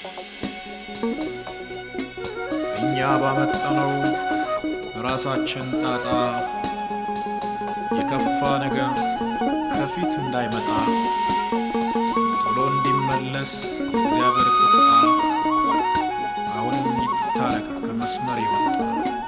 እኛ ባመጣነው ራሳችን ጣጣ የከፋ ነገር ከፊት እንዳይመጣ ቶሎ እንዲመለስ እግዚአብሔር ቁጣ አሁንም ይታረቅ ከመስመር የወጣ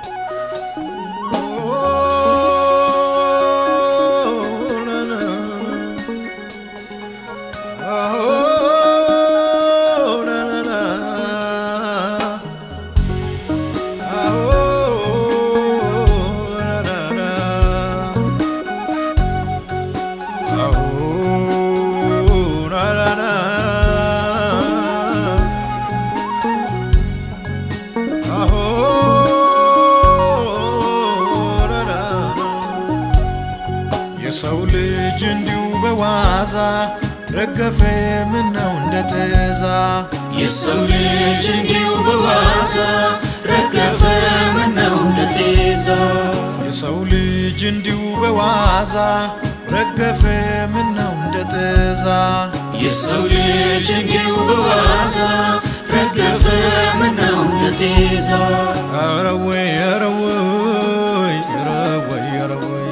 የሰው ልጅ እንዲሁ በዋዛ ረገፈ ምነው እንደ ጤዛ የሰው ልጅ እንዲሁ በዋዛ ረገፈ ምነው እንደ ጤዛ የሰው ልጅ እንዲሁ በዋዛ ረገፈ ምነው እንደ ጤዛ የሰው ልጅ እንዲሁ በዋዛ ረገፈ ምነው እንደ ጤዛ ኧረ ወይ ኧረ ወይ ኧረ ወይ ኧረ ወይ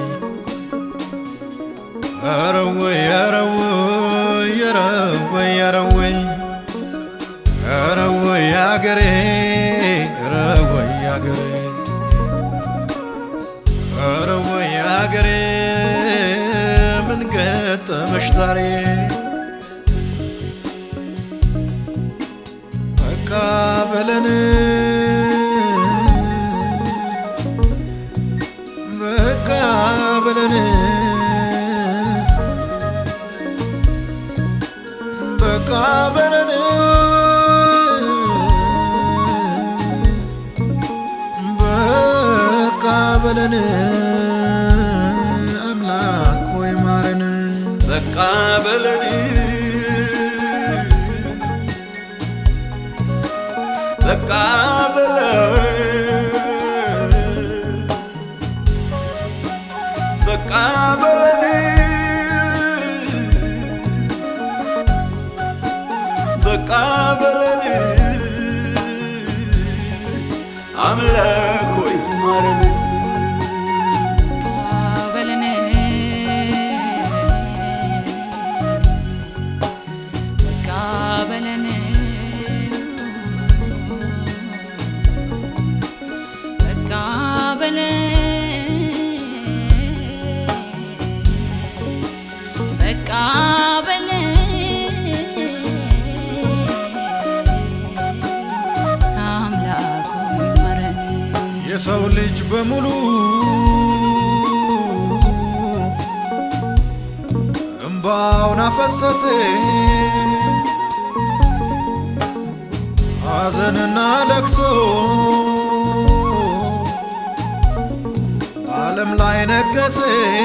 ኧረ ወይ ኧረ ወይ ኧረ ወይ ኧረ ወይ ኧረ ወይ አገሬ ኧረ ወይ አገሬ ኧረ ወይ አገሬ ምን ገጠመሽ ዛሬ በቃ በለን በቃ በለን በቃ በለን በቃ በለን አምላክ ሆይ ማረን በቃ በለን በቃ በለን በቃ በለን በቃ በለን አምላክ ሆይ ማረን በለን በቃ በለን በቃ በለን በቃ በለን አምላክ ሆይ ማረን የሰው ልጅ በሙሉ እምባውን አፈሰሰ ሐዘንና ለቅሶ በዓለም ላይ ነገሰ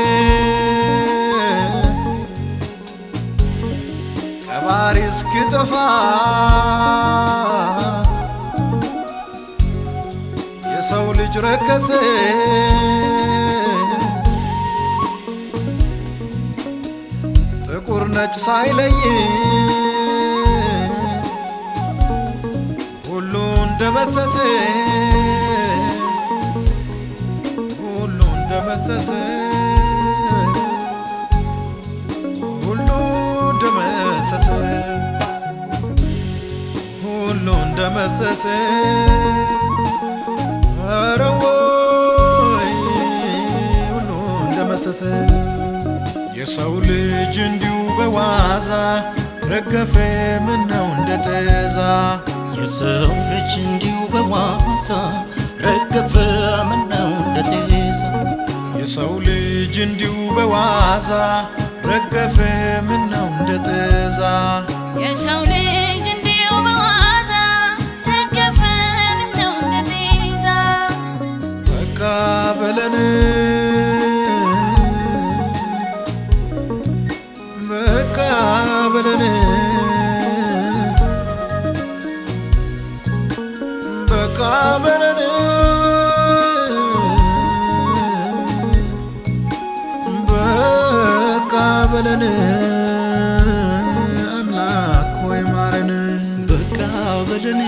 ቀባሪ እስኪጠፋ የሰው ልጅ ረከሰ ጥቁር ነጭ ሳይለይ ሁሉ እንደመሰሰ ሁሉ እንደመሰሰ ሁሉ እንደመሰሰ ሁሉ እንደመሰሰ ኧረ ወይ ሁሉ እንደመሰሰ የሰው ልጅ እንዲሁ በዋዛ ረገፈ ምነው እንደ ጤዛ የሰው ልጅ እንዲሁ በዋዛ ረገፈ ምነው እንደ ጤዛ የሰው ልጅ እንዲሁ በዋዛ ረገፈ ምነው እንደ ጤዛ የሰው ልጅ እንዲሁ በዋዛ ረገፈ ምነው እንደ ጤዛ በቃ በለን በቃ በለን በቃ በለን በቃ በለን አምላክ ሆይ ማረን በቃ በለን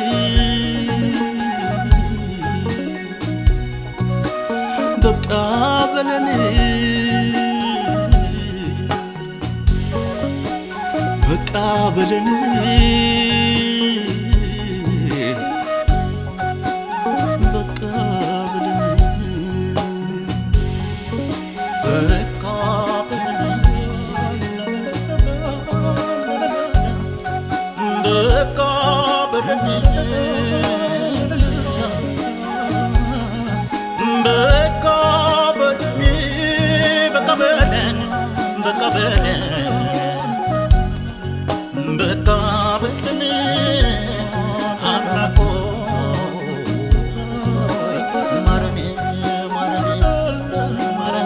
በቃ በለን በቃ በለን በቃ በለን በቃ በለን በቃ በለን በቃ በለን በቃ በለን በቃ በለን በቃ በለን አምላኮ ማረን ማረን ማረን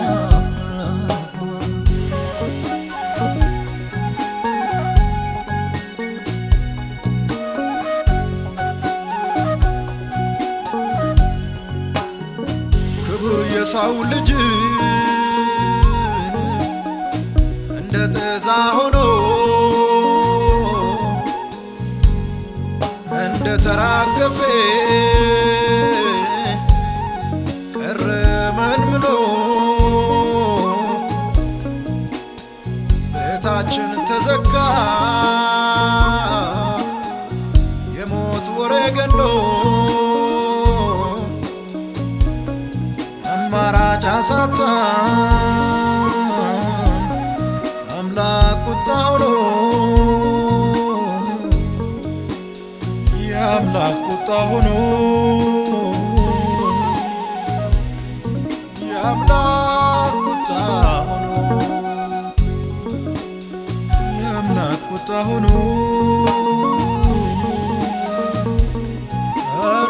ክቡር የሰው ልጅ እንደ ጤዛ ሆኖ እንደ ተራገፌ ቀረ መንምኖ ቤታችን ተዘጋ የሞት ወሬ ገኖ አማራጭ አሳጣን አምላክ ቁጣው ነው የአምላክ ቁጣ ሆኖ የአምላክ ቁጣ ሆኖ የአምላክ ቁጣ ሆኖ ኧረ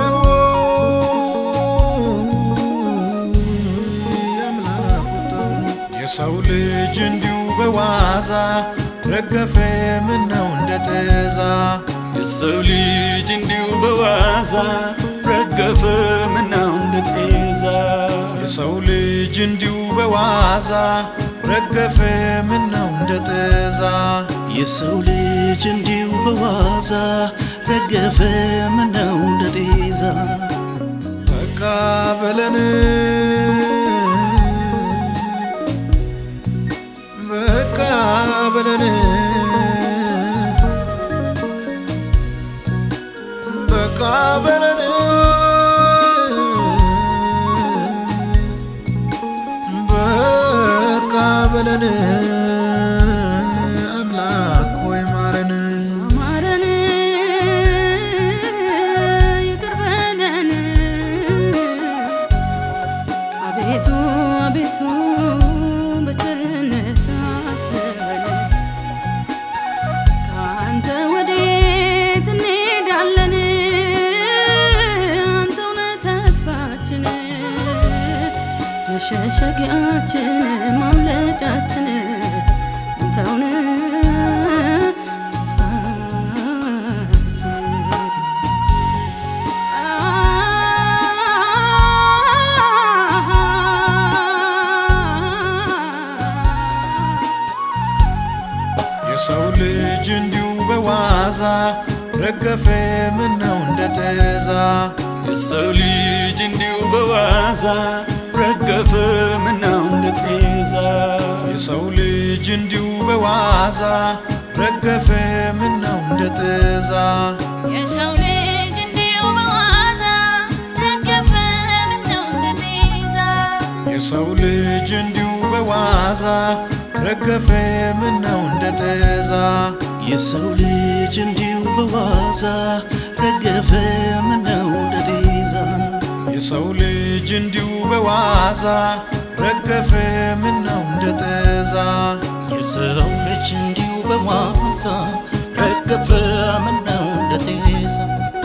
ወይ የአምላክ ቁጣ ሆኖ የሰው ልጅ እንዲሁ በዋዛ ረገፈ ምነው እንደ ጤዛ የሰው ልጅ እንዲሁ በዋዛ ረገፈ ምናው እንደ ጤዛ የሰው ልጅ እንዲሁ በዋዛ ረገፈ ምነው እንደ ጤዛ የሰው ልጅ እንዲሁ በዋዛ ረገፈ ምነው እንደ ጤዛ በቃ በለን በቃ በለን በቃ በለን በቃ በለን አምላክ ሆይ ማረን ማረን ይቅር በለን አቤቱ አቤቱ በቸርነት አስበን ከአንተ ወዴት እንሄዳለን አንተው ነህ ተስፋችን መሸሸጊያችን ማምለጫችን አንተው ነህ ተስፋችን የሰው ልጅ እንዲሁ በዋዛ ረገፈ ምነው እንደ ጤዛ የሰው ልጅ እንዲሁ በዋዛ ረገፈ ምናው እንደ ጤዛ የሰው ልጅ እንዲሁ በዋዛ ረገፈ ምነው እንደ ጤዛ የሰው ልጅ እንዲሁ በዋዛ ረገፈ ምነው እንደ ጤዛ የሰው ልጅ እንዲሁ በዋዛ ረገፈ ምነው እንደ ጤዛ የሰው ልጅ እንዲሁ በዋዛ ረገፈ ምነው እንደ ጤዛ የሰው ልጅ እንዲሁ በዋዛ ረገፈ ምነው እንደ ጤዛ የሰው ልጅ እንዲሁ በዋዛ ረገፈ ምነው እንደ ጤዛ